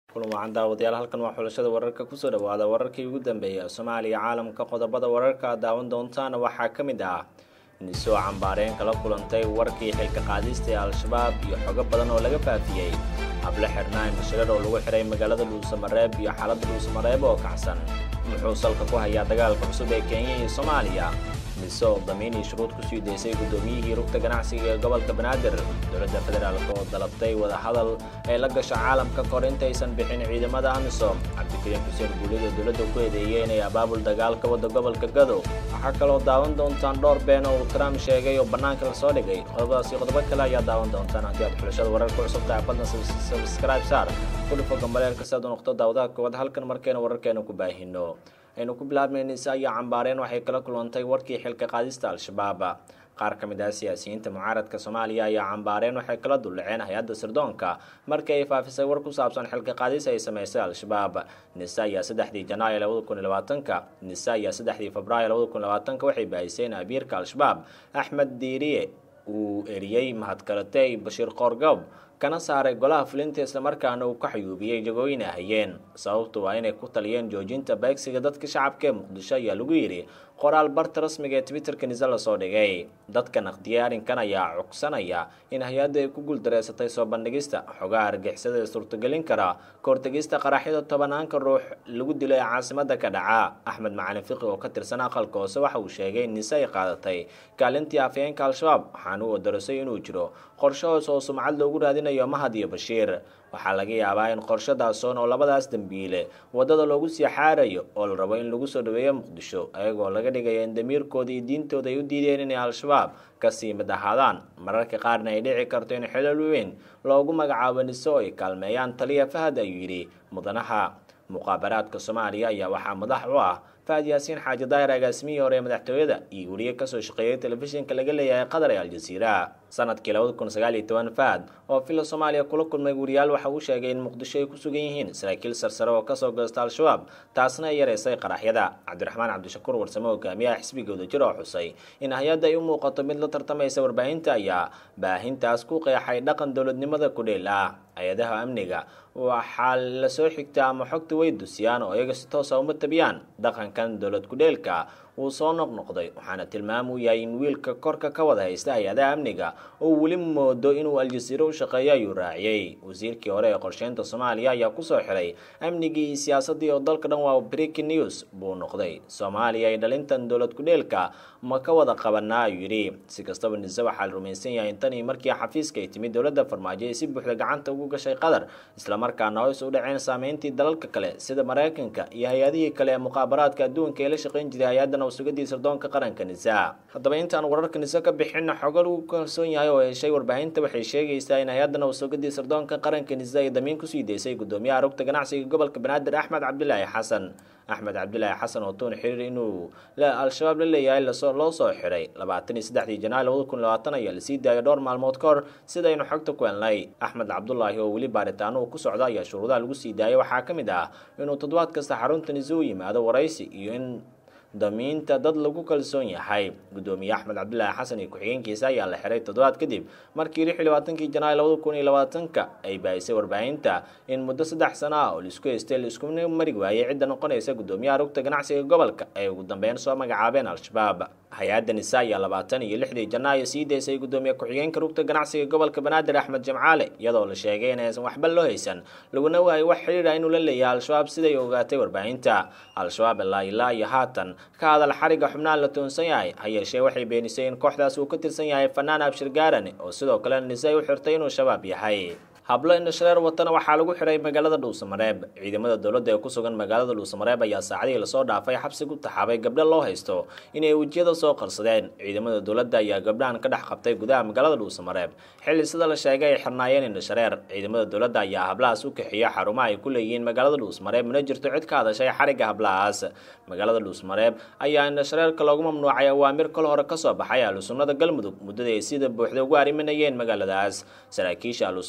kulan wacan daawadayaal halkan waa xulashada wararka kusoo dhawaada wararkii ugu dambeeyay soomaaliya caalamka qodobada wararka aad daawan doontaana waxaa ka mid ah nisoo cambaareen kala kulantay warkii xilka qaadista ee al-shabaab iyo xogo badan oo laga faafiyey hable xirnaan bashirar oo lagu xihay magaalada dhuusamareeb iyo xaaladda dhuusamareeb oo kacsan muxuu salka ku hayaa dagaalka cusub ee kenya iyo soomaaliya mise oo damiinii shuruud ku sii daysay guddoomiyihii rugta ganacsiga ee gobolka banaadir dowladda federaalk oo dalabtay wadahadal ay la gasho caalamka kahor intaysan bixin ciidamada amisom cabdikariim xuseen guulida dowladda ku eedeeyey inay abaabul dagaal ka wada gobolka gadow waxaa kaloo daawan doontaan dhowr been oo uu trump sheegay oo bannaanka la soo dhigay qodobadaas iyo qodobo kale ayaa daawan doontaan haddii aad xulashada wararka cusub tahay fadlan subscribe saar kudhufo gambaleelka si aad u noqdo daawadaha koowaad halkan markeena wararkeena ku baahino aynu ku bilaabnaynaysa ayaa cambaareen waxay kala kulantay warkii xilka qaadista al-shabaab qaar ka mid ah siyaasiyiinta mucaaradka soomaaliya ayaa cambaareen waxay kala duldhaceen hay-adda sirdoonka markii ay faafisay war ku saabsan xilka qaadis ay samaysay al-shabaab nisa ayaa saddexdii janaayo labada kun iyo labaatanka nisa ayaa saddexdii febraayo labada kun iyo labaatanka waxay baahisay in abiirka al-shabaab axmed diiriye uu eriyey mahadkaratey bashiir qoorgoob kana saaray golaha fulinta islamarkaana uu ka xayuubiyey jagooyin ay hayeen sababtu waa inay ku taliyeen joojinta beegsiga dadka shacabka ee muqdisho ayaa lagu yidhi qoraal barta rasmiga ee twitterka nise lasoo dhigay dadka naqdiyay arrinkan ayaa cugsanaya in hay-adda ay ku guuldareysatay soo bandhigista xogaha argixisada ee suurtagelin kara kahortegista qaraxyada tobanaanka ruux lagu dilo ee caasimada ka dhaca axmed macalin fiqi oo ka tirsan aqalka hoose waxa uu sheegay in nise ay qaadatay kaalintii afhayeenka al-shabaab waxaana uu odarasay inuu jiro qorshe hoos oo sumcad loogu raadinayo mahad iyo bashiir waxaa laga yaabaa in qorshadaasoon oo labadaas dembiile waddada loogu sii xaarayo oo la rabo in lagu soo dhaweeyo muqdisho ayagoo laga dhigaya in damiirkooda iyo diintooda ay u diideen inay al-shabaab kasii mid ahaadaan mararka qaarna ay dhici karto in xilal weyn loogu magacaabo nise oo ay kaalmeeyaan taliya fahad ayuu yidhi mudanaha muqaabaraadka soomaaliya ayaa waxaa madax u ah fahad yaasiin xaaji daahir agaasimihii hore ee madaxtooyada iyo weliye kasoo shaqeeyay telefishinka laga leeyahay qatar ee aljaziira sanadkii labada kun sagaal iyo toban fahad oo fila soomaaliya kula kulmay wariyaal waxa uu sheegay in muqdisho ay ku sugan yihiin saraakiil sarsare oo kasoo goosta al-shabaab taasna ay yareysay qaraxyada cabdiraxmaan cabdishakuur warsame hogaamiyaha xisbiga wadajir oo xusay in hay-adda ay u muuqato mid la tartamaysa warbaahinta ayaa baahintaas ku qeexay dhaqan dowladnimada kudheel ah hay-adaha amniga waxaa lasoo xigtaa ama xogta way dusiyaan oo iyaga si toosa uma tabiyaan dhaqankan dowlad kudheelka uu soo noqnoqday waxaana tilmaam u yahay in wiilka korka ka wada haysta hay-adaha amniga oo weli moodo inuu al-jasiiro u shaqeeyo ayuu raaciyey wasiirkii hore ee qorsheynta soomaaliya ayaa kusoo xiray amnigii iyo siyaasadii oo dalka dhan waa breaking news buu noqday soomaaliya ay dhalintan dowlad kudheelka ma ka wada qabanaa ayuu yidhi si kastaba nise waxaa la rumaysan yahay in tanii markii xafiiska ay timid dowladda farmaajo ay si buuxda gacanta ugu gashay qatar islamarkaana hoys u dhaceen saameyntii dalalka kale sida maraykanka iyo hay-adihii kale ee muqaabaraadka adduunka ee la shaqayn jiray hay-addan sugadii sirdoonka qaranka nisa haddaba intaan wararka nise ka bixin xogo lagu kalsoon yahay oo heshay warbaahinta waxay sheegaysaa in hay-addan sugadii sirdoonka qaranka nise ay damiin kusii daysay gudoomiyaha rugta ganacsiga gobolka banaadir axmed cabdilaahi xasan axmed cabdilaahi xasan oo tuun xiriir inuu al-shabaab la leeyahay loo soo xiray labaatan iyo saddexdii janaayo labada kun labaatan ayaa lasii daayay dhowr maalmood ka hor sidaynu xogta ku helnay axmed cabdulaahi oo weli baaritaano uu ku socda ayaa shuruudaha lagu sii daayay waxaa ka mid ah inuu toddobaad kasta xarunta nise u yimaado waraysi iyo in damiinta dad lagu kalsoon yahay gudoomiye axmed cabdilaahi xasan iyo ku-xigeenkiisa ayaa la xiray toddobaad kadib markii lix iyo labaatankii janaayo labada kun iyo labaatanka ay baahisay warbaahinta in muddo saddex sano ah oo laisku haystay laiskuna mari waayey cidda noqonaysa gudoomiyaha rugta ganacsiga gobolka ay ugu dambeyn soo magacaabeen al-shabaab hay-adda nisa ayaa labaatan iyo lixdii janaayo sii daysay gudoomiye ku-xigeenka rugta ganacsiga gobolka banaadir axmed jamcaale iyadoo la sheegay inaysan waxba loo haysan laguna waayay wax xiriira inuu la leeyahay al-shabaab siday ogaatay warbaahinta al-shabaab ilaa ilaa iyo haatan ka hadal xariga xubnaha la toonsan yahay ha yeeshee waxay beenisay in kooxdaas uu ka tirsan yahay fanaan abshir gaarane oo sidoo kale nise ay u xirtay inuu shabaab yahay hablo indhashareer watana waxaa lagu xiray magaalada dhuusamareeb ciidamada dowladda ee ku sugan magaalada dhuusamareeb ayaa saacadihii lasoo dhaafay xabsi ku taxaabay gabdho loo haysto inay wejiyada soo qarsadeen ciidamada dowladda ayaa gabdhahan ka dhex qabtay gudaha magaalada dhuusamareeb xilli sida la sheegay ay xirnaayeen indhashareer ciidamada dowladda ayaa hablahaas u kaxiya xarumaha ay ku leeyihiin magaalada dhuusamareeb mana jirto cid ka hadashay xariga hablahaas magaalada dhuusamareeb ayaa indhashareerka loogu mamnuucay awaamir kol hore kasoo baxay ahlusunnada galmudug muddadii ay sida buuxda ugu arriminayeen magaaladaas saraakiisha ahlusunna ayaa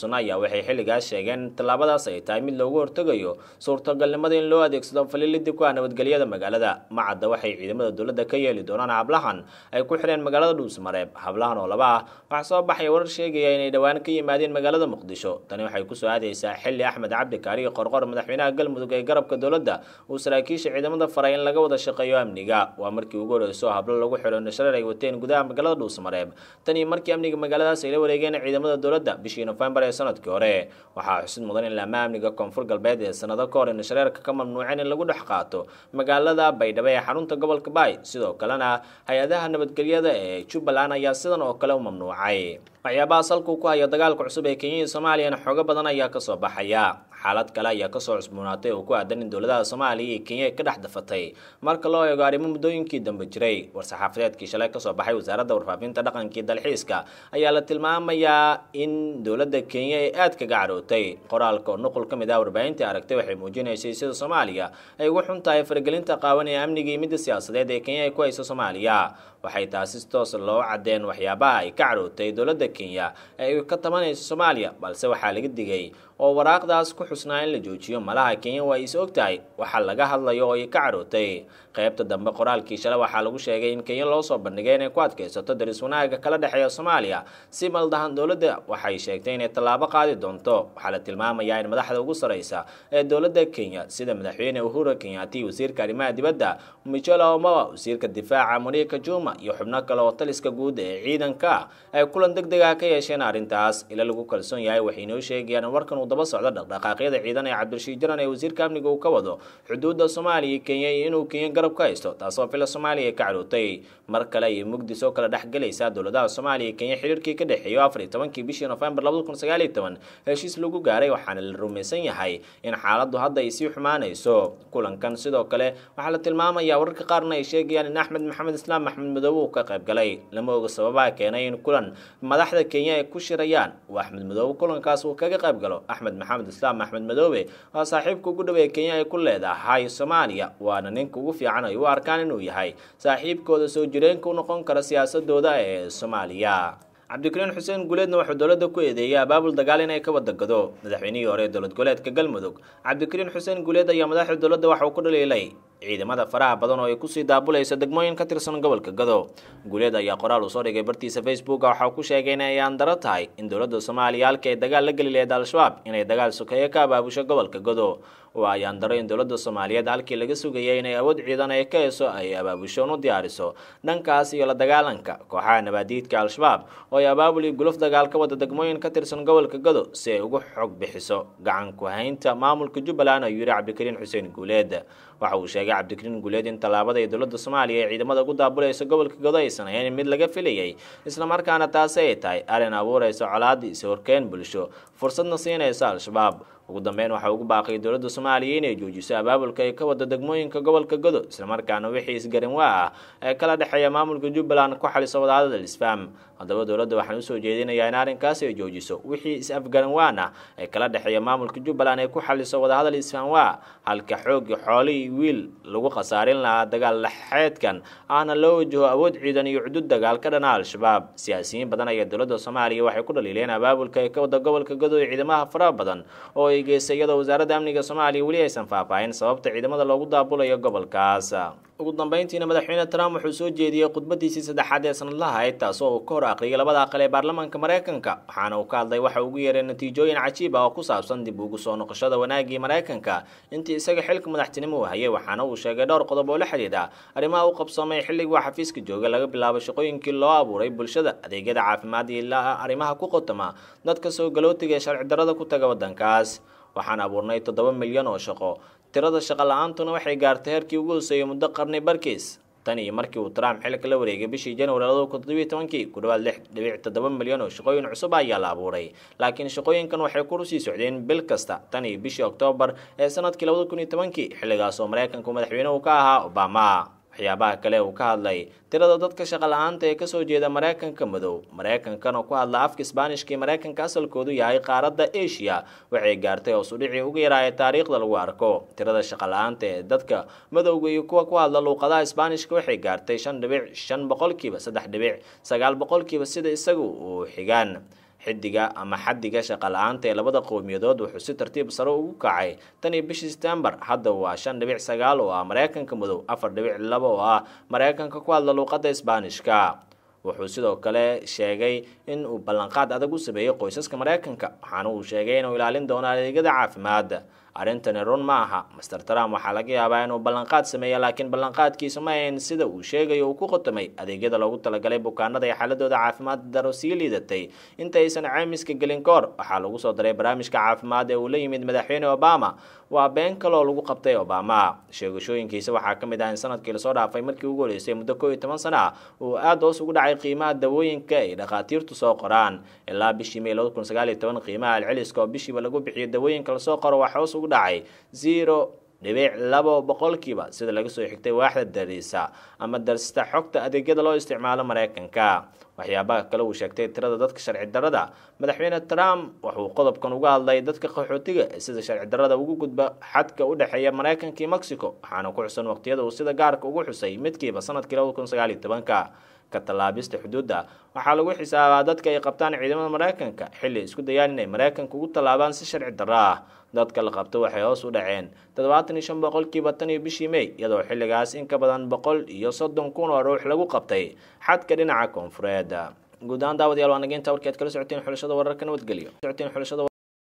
waxay xilligaas sheegeen in tallaabadaas ay tahay mid loogu hortegayo suurtagalnimada in loo adeegsado falilidib ku ah nabadgelyada magaalada macadda waxay ciidamada dowladda ka yeeli doonaan hablahan ay ku xidheen magaalada dhuusmareeb hablahan oo laba ah waxaa soo baxaya warar sheegaya inay dhowaan ka yimaadeen magaalada muqdisho tani waxay kusoo aadaysaa xilli axmed cabdi kaariyo qorqor madaxweynaha galmudug ee garabka dowladda uu saraakiisha ciidamada faray in laga wada shaqeeyo amniga waa markii ugu horeyso hablo lagu xidho indhashareer ay wateen gudaha magaalada dhuusmareeb tan iyo markii amniga magaaladaas ay la wareegeen ciidamada dowladda bishii nofembar ee sanadkii hore waxaa xusid mudan in laama amniga koonfur galbeed ee sanado ka hor indhashareerka ka mamnuuceen in lagu dhex qaato magaalada baydhabo ee xarunta gobolka baay sidoo kalena hay-adaha nabadgelyada ee jubbaland ayaa sidan oo kale u mamnuucay waxyaabaha salku ku haya dagaalka cusub ee kenya iyo soomaaliyana xoogo badan ayaa kasoo baxaya xaalad kale ayaa kasoo cusboonaatay oo ku aadan in dowladaha soomaaliya iyo kenya ay ka dhex dafatay marka loo eego arrimo muddooyinkii dambe jiray war-saxaafadeedkii shalay kasoo baxay wasaaradda warfaafinta dhaqankii dalxiiska ayaa la tilmaamayaa in dowladda kenya ay aad kaga cadhootay qoraalka oo nuqul ka mid ah warbaahintii aragtay waxay muujinaysay sida soomaaliya ay ugu xun tahay faragelinta qaawan ee amniga iyo midda siyaasadeed ee kenya ay ku hayso soomaaliya waxay taasi si toos loo cadeen waxyaabaha ay ka cadhootay dowladda kenya ee ay ka tabanayso soomaaliya balse waxaa laga digay oo waraaqdaas ku xusnaa in la joojiyo malaha kenya waa is og tahay waxaa laga hadlayo oo ay ka cadhootay qaybta dambe qoraalkii shalay waxaa lagu sheegay in kenya loo soo bandhigay inay ku adkaysato daris wanaaga kala dhexeeya soomaaliya si maldahan dowladda waxay sheegtay inay tallaabo qaadi doonto waxaa la tilmaamayaa in madaxda ugu sareysa ee dowladda kenya sida madaxweyne uhuru kenyaati wasiirka arrimaha dibadda michela omoa wasiirka difaaca monika juma iyo xubno kale oo taliska guud ee ciidanka ay kulan deg deg ah ka yeesheen arrintaas ila lagu kalsoon yahay waxay noo sheegayaan in warkan uu daba socdo dhaqdhaqaaqyada ciidan ee cabdirashiid jaran ee wasiirka amniga uu ka wado xuduudda soomaaliya iyo kenya iyo inuu kenya garab ka haysto taasoo fila soomaaliya ay ka cadhootay mar kale ayay mugdis oo kala dhex gelaysaa dowladaha soomaaliya iyo kenya xiriirkii ka dhexeeyo afar iyo tobankii bishii nofembar labada kun sagaal iyo toban heshiis lagu gaaray waxaana la rumaysan yahay in xaaladdu hadda ay sii xumaanayso kulankan sidoo kale waxaa la tilmaamayaa wararka qaarna ay sheegayaan in axmed maxamed islaam maxmed madoobe uu ka qayb galay lama oga sababaha keenay in kulan madaxda kenya ay ku shirayaan uu axmed madoobe kulankaas uu kaga qayb galo axmed maxamed islaam axmed madoobe waa saaxiibka ugu dhow ee kenya ay ku leedahay soomaaliya waana ninka ugu fiican ay u arkaan inuu yahay saaxiibkooda soo jireenka u noqon kara siyaasadooda ee soomaaliya cabdikariin xuseen guuleedna wuxuu dowladda ku eedeeyay abaabul dagaal inay ka wadagado madaxweynihii hore ee dowlad goboleedka galmudug cabdikariin xuseen guuleed ayaa madaxda dowladda waxa uu ku dhaliilay ciidamada faraha badan oo ay kusii daabulaysa degmooyin ka tirsan gobolka gado guuleed ayaa qoraal uu soo dhigay bartiisa facebooka waxa uu ku sheegay in ay aandaro tahay in dowladda soomaaliya halka ay dagaal la geli laheed al-shabaab inay dagaal sokeeye ka abaabusho gobolka gado oo ay aandaro in dowladda soomaaliyeed halkii laga sugayay inay awood ciidan ay ka heso ay abaabusho u diyaariso dhankaas iyo la dagaalanka kooxaha nabaadiidka al-shabaab oo ay abaabul iyo guluf dagaal ka wada degmooyin ka tirsan gobolka gado si ay ugu xog bixiso gacan ku haynta maamulka jubbaland ayuu yihi cabdikariin xuseen guuleed waxa uu sheegay cabdikariin guuleed in tallaabada ay dowladda soomaaliya ee ciidamada ugu daabulaysa gobolka gado aysan ahayn mid laga filayay islamarkaana taasi ay tahay arrin abuuraysa colaad is horkeen bulsho fursadna siinaysa al-shabaab ugu dambeyn waxaa ugu baaqay dowladda soomaaliya inay joojiso abaabulka ay ka wada degmooyinka gobolka godo islamarkaana wixii isgarin waa ah ee kala dhexeeya maamulka jubbaland ku xaliso wadahadal isfaam haddaba dowladda waxaan usoo jeedinayaa in arrinkaasi ay joojiso wixii is-afgaran waan ah ee kala dhexeeya maamulka jubbaland ay ku xaliso wadahadal isfaam waa halka xoogii xoolihii wiil lagu khasaarin lahaa dagaal laxeedkan ahna loo wajaho awood ciidan iyo cudud dagaal ka dhana al-shabaab siyaasiyiin badan ayaa dowladda soomaaliya waxay ku dhaliileen abaabulka ay ka wada gobolka godo ee ciidamaha faraha badan oo ay geysay iyadoo wasaaradda amniga soomaaliya weli aysan faahfaahin sababta ciidamada loogu daabulayo gobolkaas ugu dambeyntiina madaxweyne trump wuxuu soo jeediyey khudbadiisii saddexaad ee sanadlaha ahayd taasoo uu ka hor aqriyay labada aqal ee baarlamaanka maraykanka waxaana uu ka hadlay waxa ugu yeeray natiijooyin cajiib ah oo ku saabsan dib ugu soo noqoshada wanaagii maraykanka intii isaga xilka madaxtinimo uu hayay waxaana uu sheegay dhowr qodob oo la xidhiidha arrimaha u qabsoomay xilligii uu xafiiska jooga laga bilaabo shaqooyinkii loo abuuray bulshada adeegyada caafimaad iyo ilaa arrimaha ku qotoma dadka soo galootiga ee sharci darrada ku taga waddankaas waxaan abuurnay toddoba milyan oo shaqo tirada shaqo la-aantuna waxay gaartay heerkii ugu hoseeyay muddo qarni barkiis tan iyo markii uu trump xilka la wareegay bishii january labada kun toddobiyo tobankii ku dhawaad lix dhibic toddoba milyan oo shaqooyin cusub ayaa la abuuray laakiin shaqooyinkan waxay ku sii socdeen bil kasta tan iyo bishii oktoobar ee sanadkii labada kun iyo tobankii xilligaas oo maraykanku madaxweyne uu ka ahaa obama waxyaabaha kale uu ka hadlay tirada dadka shaqa la-aanta ee kasoo jeeda maraykanka madow maraykankan oo ku hadla afka isbaanishkii maraykanka asalkoodu yahay qaaradda asia waxay gaartay hoos udhicii ugu yaraaya taariikhda lagu arko tirada shaqa la-aanta ee dadka madowga iyo kuwa ku hadla luuqadaha isbaanishka waxay gaartay shan dhibic shan boqolkiiba saddex dhibic sagaal boqolkiiba sida isagu uu xigaan xidiga ama xadiga shaqa la-aanta ee labada qowmiyadood wuxuu si tartiib sare ugu kacay tan iyo bishii setembar hadda waa shan dhibic sagaal oo ah mareykanka madow afar dhibic laba oo ah mareykanka ku hadla luuqadda isbaanishka wuxuu sidoo kale sheegay in uu ballanqaad adag u sameeyey qoysaska mareykanka waxaana uu sheegay inuu ilaalin doono adeegyada caafimaad arrintani run ma aha master trump waxaa laga yaabaa inuu ballanqaad sameeya laakiin ballanqaadkiisa ma ahayn sida uu sheegayo uu ku qotomay adeegyada loogu talagalay bukaanada ee xaaladooda caafimaad daro sii liidatay inta aysan caymiska gelin ka hor waxaa lagu soo daray barnaamijka caafimaad ee uu la yimid madaxweyne obama waa been kaloo lagu qabtay obama sheegashooyinkiisa waxaa ka mid ah in sanadkii lasoo dhaafay markii ugu horeysay muddo koo iyo toban sana ah uu aada hoos ugu dhacay qiimaha dawooyinka ay dhakhaatiirtu soo qoraan ilaa bishii may labada kun sagaal iyo toban qiimaha alceliska oo bishiiba lagu bixiyo dawooyinka lasoo qoro wax hoos ugu dhacay zero dhibic labo boqolkiiba sida laga soo xigtay waaxda dariisa ama darsista xogta adeegyada loo isticmaalo mareykanka waxyaabaha kale uu sheegtay tirada dadka sharci darada madaxweyne trump wuxuu qodobkan uga hadlay dadka qaxootiga ee sida sharci darada ugu gudba xadka u dhexeeya mareykanka iyo mexico waxaana ku xusan waqtiyada uu sida gaarka ugu xusay midkiiba sanadkii labada kun sagaal iyo tobanka ka tallaabista xuduudda waxaa lagu xisaabaa dadka ay qabtaan ciidamada mareykanka xilli isku dayaan inay mareykanka ugu tallaabaan si sharci darro ah dadka la qabto waxay hoos u dhaceen toddobaatan iyo shan boqolkiiba tan iyo bishii may iyadoo xilligaas in ka badan boqol iyo soddon kun oo ruux lagu qabtay xadka dhinaca koonfureed guud ahaan daawadayaal waa nageynta warkeed kala socoteen xulashada wararka nabadgelyo